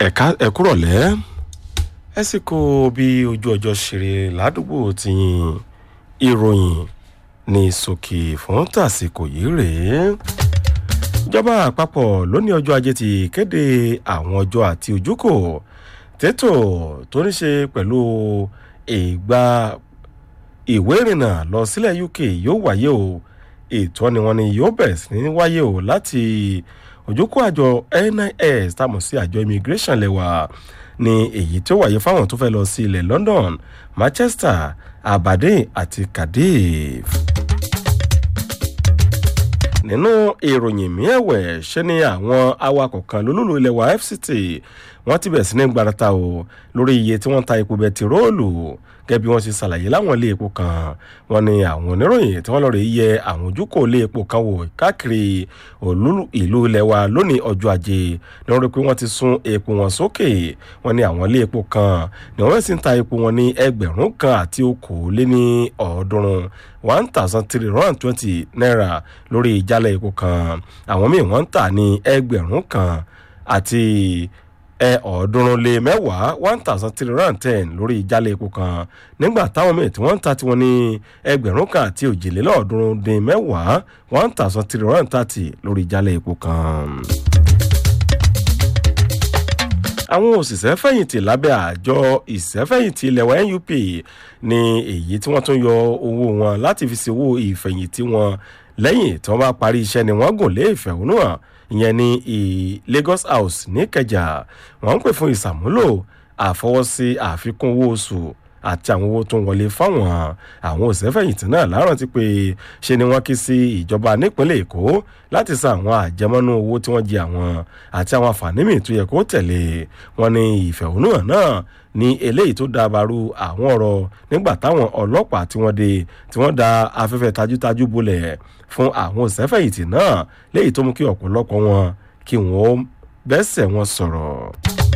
ẹ̀ka ẹ̀kúrọ̀lẹ́ ẹ sì kó bí ojú ọjọ́ ṣeré ládùúgbò tìyìn ìròyìn ní sókè fún tàsíkò yìí rèé ìjọba àpapọ̀ lónìí ọjọ́ ajé ti kéde àwọn ọjọ́ àti ojúkò tètò tó ní ṣe pẹ̀lú ìgbà ìwé ìrìnnà lọ sílẹ̀ uk yóò wáyé o ètò ni wọn ni yóò bẹ̀rẹ̀ sí ní wáyé o láti òjòkó àjọ nis táwọn sí àjọ immigration lẹ́wà ní èyí tó wáyé fáwọn tó fẹ́ lọ sí ilẹ̀ london manchester aberdeen àti cardiff nínú ìròyìn mi ẹ̀wẹ̀ ṣe ni àwọn awakọ̀ kan lólùlù ilẹ̀ wa fct wọ́n ti bẹ̀rẹ̀ sí ní gbarata o lórí iye tí wọ́n ta epo bẹtiróòlù gẹ́gẹ́ bí wọ́n ṣe ṣàlàyé láwọn ilé epo kan wọ́n ní àwọn oníròyìn tí wọ́n lọ́ọ́ rí yẹ àwọn ojúkò ilé epo kan wò káàkiri ìlú ilẹ̀ wa lónìí ọjọ́ ajé ní wọ́n rí pé wọ́n ti sún epo wọn sókè wọ́n ní àwọn ilé epo kan ní wọ́n sì ń ta epo wọn ní ẹgbẹ̀rún kan àti okòóléní ọ̀ọ́dúnrún one thousand three hundred and twenty naira lórí ìjálẹ̀ epo kan àwọn míì wọ́n ń tà ní ẹgbẹ̀rún kan àti ẹ ọ̀ọ́dúnrún lé mẹ́wàá one thousand three hundred and ten lórí ìjálẹ̀ epo kan nígbà táwọn míì tí wọ́n ń ta tiwọn ní ẹgbẹ̀rún kan àti òjìlélọ́ọ̀ọ́dúnrún dín mẹ́wàá one thousand three hundred and thirty lórí ìjálẹ̀ epo kan àwọn òṣìṣẹ́ fẹ̀yìntì lábẹ́ àjọ ìṣẹ́fẹ̀yìntì ilẹ̀ wa nup ní èyí tí wọ́n tún yọ owó wọn láti fi ṣe owó ìfẹ̀yìntì wọn lẹ́yìn tí wọ́n bá parí iṣẹ́ ni wọ́n gùn lé ìfẹ̀hónúhàn ìyẹn ní lagos house níkẹjà wọ́n ń pè fún ìsàmúlò àfọwọ́sí àfikún owó oṣù àti àwọn owó tó ń wọlé fáwọn àwọn òṣèfẹ̀yìntì náà láàárọ̀ ti pé ṣe ni wọ́n kí sí ìjọba nípínlẹ̀ èkó láti san àwọn àjẹmọ́nú owó tí wọ́n jẹ àwọn àti àwọn àǹfààní míì tó yẹ kó tẹ̀lé wọn ní ìfẹ̀hónúhàn náà ní eléyìí tó dábàrú àwọn ọ̀rọ̀ nígbà táwọn ọlọ́pàá tí wọ́n dé tí wọ́n da afẹ́fẹ́ tajútajú bolẹ̀ fún àwọn òṣèfẹ̀yìntì náà léyìí tó mú kí ọ̀pọ̀lọpọ̀ wọn kí wọ́n bẹ́sẹ̀ wọn sọ̀rọ̀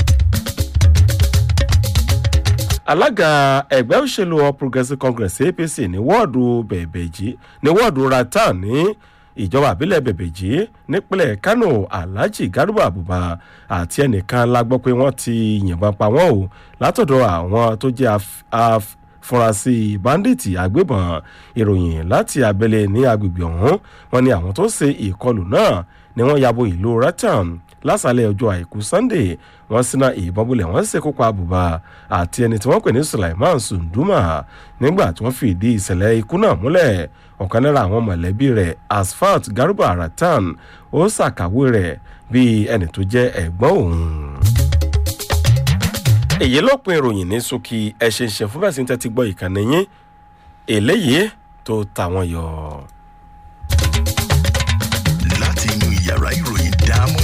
alága ẹgbẹ́ òṣèlú all progressives congress apc ní wọ́ọ̀dù bẹ̀bẹ̀jì ní wọ́ọ̀dù ratan ní ìjọba àbílẹ̀ bẹ̀bẹ̀jì nípínlẹ̀ kano alhaji garuba abuba àti ẹnìkan la gbọ́ pé wọ́n ti yìnbọn pa wọ́n o látọ̀dọ̀ àwọn tó jẹ́ afurasí bandits agbébọn ìròyìn láti abẹ́lé ní agbègbè ọ̀hún wọn ni àwọn tó ṣe ìkọlù náà ni wọ́n yabo ìlú ratan lásàlẹ̀ ọjọ́ àìkú sunday wọ́n síná ìbọn bulẹ̀ wọ́n sì kópa àbùbá àti ẹni tí wọ́n pè ní sulaiman sunduma nígbà tí wọ́n fìdí ìṣẹ̀lẹ̀ ikú náà múlẹ̀ ọ̀kan lára àwọn mọ̀lẹ́bí rẹ̀ asfalt garuba ratan ó ṣàkàwé rẹ̀ bíi ẹni tó jẹ́ ẹ̀gbọ́n òun. èyí ló pin ìròyìn ní sókè ẹ̀ṣẹ̀ ìṣẹ̀ fún bẹ́ẹ̀ sí tẹ́tí gbọ́ ìkànnì yín eléyìí tó tàwọn yọ. láti inú yàrá ìròyìn dáàmú